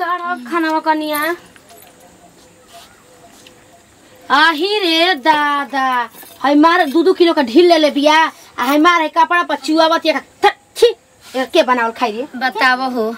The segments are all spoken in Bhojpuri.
काढ़ खाना कनिया आही रे दादा हई मार दू दू किलो का ढील ले ले बिया आ हई मार हई कपड़ा पर चुआवत एक छी एक के बनावल खाई रे बताव हो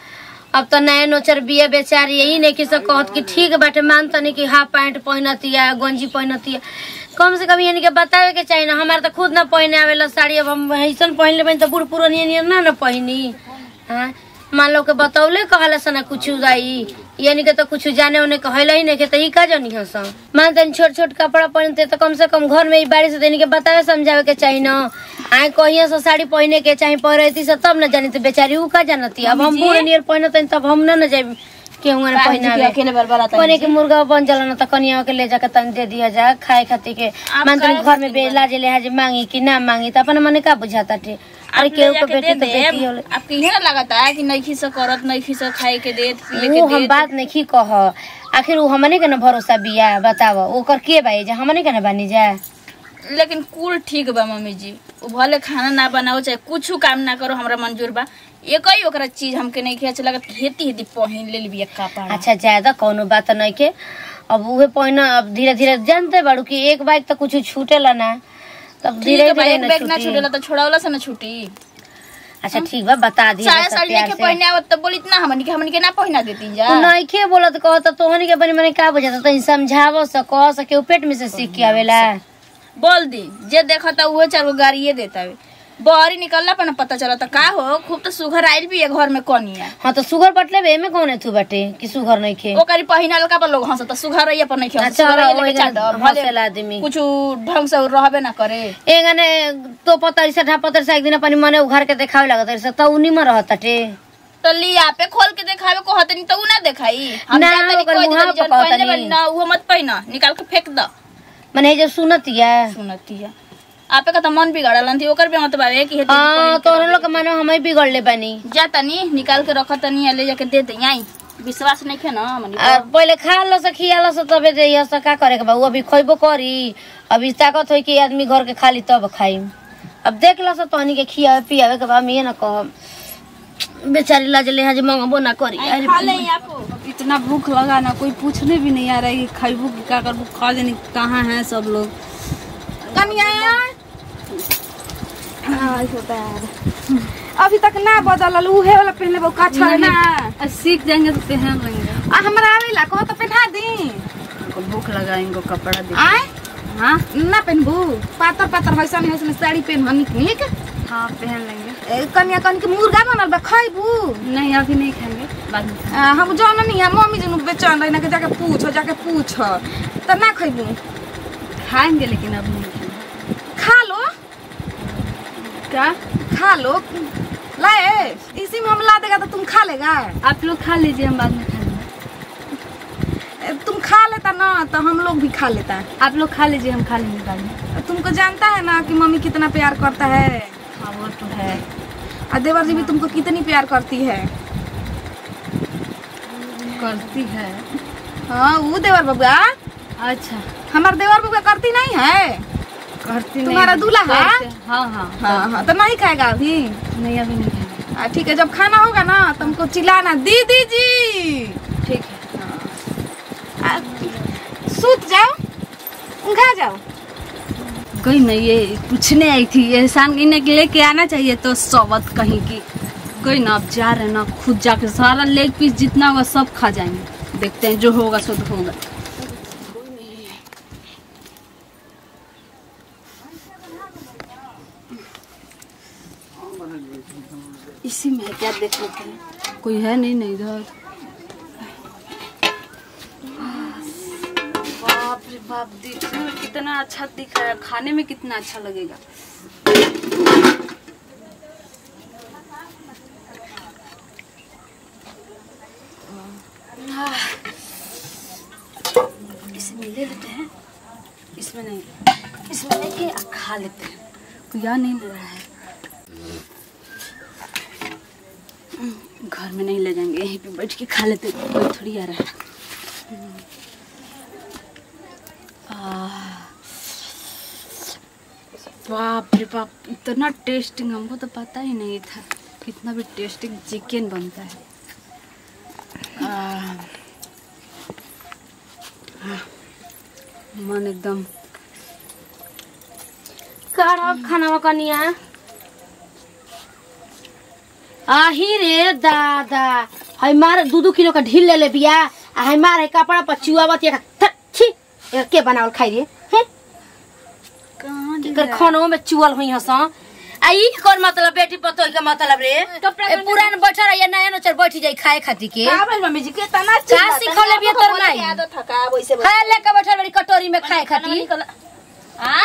अब तो नया नोचर बिया बेचारी यही नहीं कि सब कहत कि ठीक बाटे मान तनी कि हाफ पैंट पहनतिया गंजी पहनतिया कम से कम यानी के बतावे के चाहिए ना हमारे तो खुद ना पहने आवेला साड़ी अब हम ऐसन पहन लेबे तो बूढ़ पुरानिया नियर ना ना पहनी हाँ मान लो के बतौले कहला सना कुछ दाई यानी के तो कुछ जाने उन्हें कहला ही नहीं के तो ई का जानी हस मान तनी छोट छोट कपड़ा पहनते तो कम से कम घर में ई बारिश देने के बतावे समझावे के चाहिए ना आए कहिया से साड़ी पहने के चाहे पहनती से तब न जानी तो बेचारी ऊ का जानती अब हम बूढ़ नियर पहनते तब हम ना न जाए केहू ने पहनावे अकेले बरबरा कोने के मुर्गा बन जला न त कनिया के ले जाके तन दे दिया जा खाए खातिर के मान तनी घर में बेला जे ले मांगी कि ना मांगी त अपन मने का बुझाता टे अरे केहू के बेटी तो बेटी होले आपके इहे ना लगता है कि नईखी से करत नईखी से खाए के देत पिए के वो हम देत बात नहीं कह आखिर वो हमने के न भरोसा बिया बताव ओकर के बाई जा हमने के न बानी जा लेकिन कुल ठीक बा मम्मी जी उ भले खाना ना बनाओ चाहे कुछ काम ना करो हमरा मंजूर बा एक ही ओकरा चीज हमके नहीं अच्छा लगत हेती हेती पहिन ले लिया कपड़ा अच्छा ज्यादा कोनो बात नहीं के अब उहे पहिना अब धीरे धीरे जानते बाड़ू कि एक बाइक तो कुछ छूटेला ना तब ठीक धीरे है बा, धीरे एक न बैग ना छूटी। छूटेला तो छोड़ावला से ना छूटी अच्छा ठीक बा बता दिए साया साड़ी लेके पहने आवत तो बोली इतना हमनी के हमनी के ना पहिना देती जा नइखे बोलत कहत तोहनी के बनी मने का बुझाता तनी समझाव स कह सके उ पेट में से सीख के आवेला बोल दी जे देखता उहे चार गो गाड़िए देता वे बहरी निकलला पर ना पता चलता का हो खूब तो सुघर आइल भी है घर में कनिया हाँ तो सुगर बटले बे में कौन थू बाटे कि सुगर नइखे ओकरी पहिनल का पर लोग हंसता सुघर रहिए पर नहीं अच्छा, ओही गन हंसेला आदमी। कुछ ढंग से रहबे ना करे एगने तो पतरी से ढापतरी से एक दिन अपन मने उघार के देखावे लागत से तो उनी में रहत टे तो लिया पे खोल के देखावे को हतनी तो उ ना देखाई हम ना, जानते नहीं ओकर कोई मुहां दिन जन पकावतनी। पहिने बनी ना वो मत पहिना निकाल के फेंक द मने जब सुनतिया सुनती है आपे का तो मन बिगड़ल थी ओकर भी मत बावे कि हेती हाँ तो लोग के मानो हमें बिगड़ले बानी जा तनी निकाल के रख तनी आ ले जाके दे दे आई विश्वास नहीं खे ना हमनी आ, पहिले खा लो से खिया लो से तबे दे से का करे के बा उ अभी खइबो करी अभी ताकत होई कि आदमी घर के खाली तब खाई अब देख लो से तहनी के खियावे पियावे के बा हम ये ना कहब बेचारी लाज ले हाज मंगबो ना करी अरे खा ले आपको इतना भूख लगा ना कोई पूछने भी नहीं आ रहा है कि खाइबू की क्या करबू खा लेनी कहाँ हैं सब लोग कनिया अभी तक ना बदलल उहे वाला पहनले बा का छड़ ना आ, सीख जाएंगे तो पहन लेंगे आ हमरा आवेला कहो तो पहना दी इनको भूख लगा इनको कपड़ा दे आय हाँ ना पहनबू पातर पातर हैसन हैसन साड़ी पहन निक निक हाँ पहन लेंगे ए, कनिया कन के मुर्गा बनल बा खइबू नहीं अभी नहीं खाएंगे बाद में खाएंगे। आ, हम जान नहीं है मम्मी जनु बेचन रही ना के जाके पूछ जाके पूछ त ना खइबू खाएंगे लेकिन अब नहीं खाएंगे खा लो क्या खा लो लाए इसी में हम ला देगा तो तुम खा लेगा आप लोग खा लीजिए हम बाद में खाएंगे ए, तुम खा लेता ना तो हम लोग भी खा लेता आप लोग खा लीजिए हम खा लेंगे बाद में तुमको जानता है ना कि मम्मी कितना प्यार करता है हाँ वो तो है और देवर जी भी तुमको कितनी प्यार करती है करती है हाँ वो देवर बबुआ अच्छा हमार देवर बबुआ करती नहीं है करती नहीं तुम्हारा दूल्हा है? करते- हाँ हाँ हाँ हाँ तो नहीं खाएगा अभी नहीं अभी नहीं खाएंगे हाँ, ठीक है जब खाना होगा ना तुमको चिल्लाना दीदी जी ठीक है आ, सूत जाओ उंघा जाओ कोई नहीं ये पूछने आई थी एहसान इन्हें लेके आना चाहिए तो सोबत कहीं की कोई ना अब जा रहे हैं ना खुद जाके सारा लेग पीस जितना होगा सब खा जाएंगे देखते हैं जो होगा सो तो होगा इसी में है क्या देख लेते हैं कोई है नहीं नहीं इधर बाप रे बाप दिखने में कितना अच्छा दिख रहा है खाने में कितना अच्छा लगेगा इसमें ले लेते हैं इसमें नहीं इसमें लेके खा लेते हैं कोई आ नहीं ले रहा है हम्म, घर में नहीं ले जाएंगे यहीं पे बैठ के खा लेते हैं, कोई थोड़ी आ रहा है आह, बाप रे बाप इतना टेस्टिंग हमको तो पता ही नहीं था कितना भी टेस्टिंग चिकन बनता है मन एकदम करब खाना कनिया आही रे दादा है मार दू दू किलो का ढील ले ले बिया आ है मार है कपड़ा पर चुआवत एक थी एक के बनावल खाई रे हैं एकर खानो में चुअल हुई हस आ ई कर मतलब बेटी पतोई के मतलब रे ए पुरान बैठल रहिए नया नचर बैठ जाई खाए खाती के का भइल मम्मी जी के तना का सिखले बिया तोर माई आदत थका वैसे खाए लेके बैठल बड़ी कटोरी में खाए खाती आ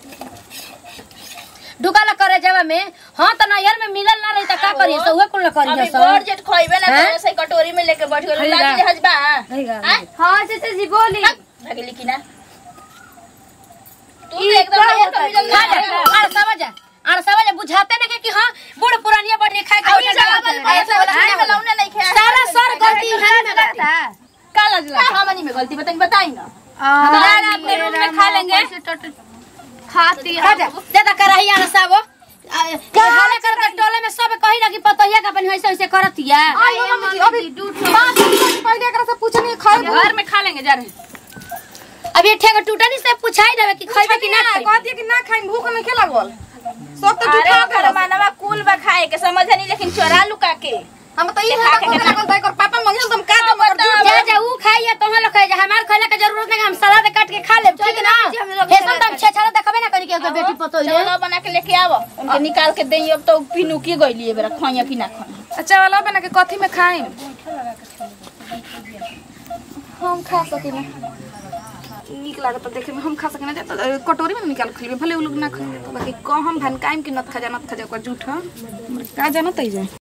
ढुकाला करे जावा में हां त नैहर में मिलल ना रही त का करी सो उहे कुल करी अभी सो बड़ जेट खइबे ना हैं? करे से कटोरी में लेके बैठ गेल खइगा। लागी हजबा खइगा। हैं? हाँ चाचा जी बोली भागली की ना तू तो एकदम नया कभी खा जा आर समझ जा आर समझ जा बुझाते ना कि हां बूढ़ पुरानिया बढ़िया खाए अभी खाए चावल पैसा वाला में लौने नहीं खाया सारा सर गलती है में बाटे का लजला हमनी में गलती बताई बताई ना दादा अपने रूम में खा लेंगे खाती खा जा दे द कराही आर सागो हाले कर के टोले में सब कही ना कि पतोहिया का अपन ऐसे ऐसे करतिया आई हो मम्मी जी अभी पाँच मिनट पहले एकरा से पूछनी खाए घर में खा लेंगे जा रहे अब ये ठेका टूटनी से पूछाई देवे कि खइबे कि ना खइबे कहती कि ना खाई भूख नहीं खेला गोल सब तो अरे झूठा घर मानवा कुल बा खाए के समझ नहीं लेकिन चोरा लुका के हम तो ये है कि लगल था और पापा मंगल तुम का तुम कर दियो जा जा ऊ खाइए तोहन लोग खाइए हमार खइले के जरूरत नहीं हम सलाद काट के खा लेब ठीक ना फेसन तम छे छाला देखबे ना करी के ओकर बेटी पतोही रे चलो बना के लेके आवो उनके निकाल के देई अब तो पिनु की गइली बेरा खइया कि ना खइया अच्छा वाला बना के कथी में खाई हम खा सकिना नीक लागत देखे में हम खा सकिना जाता कटोरी में निकाल खइबे भले उ लोग ना खाए बाकी कम हम भनकाइम कि नत खजा नत खजा ओकर झूठा हमरा का जानत है जे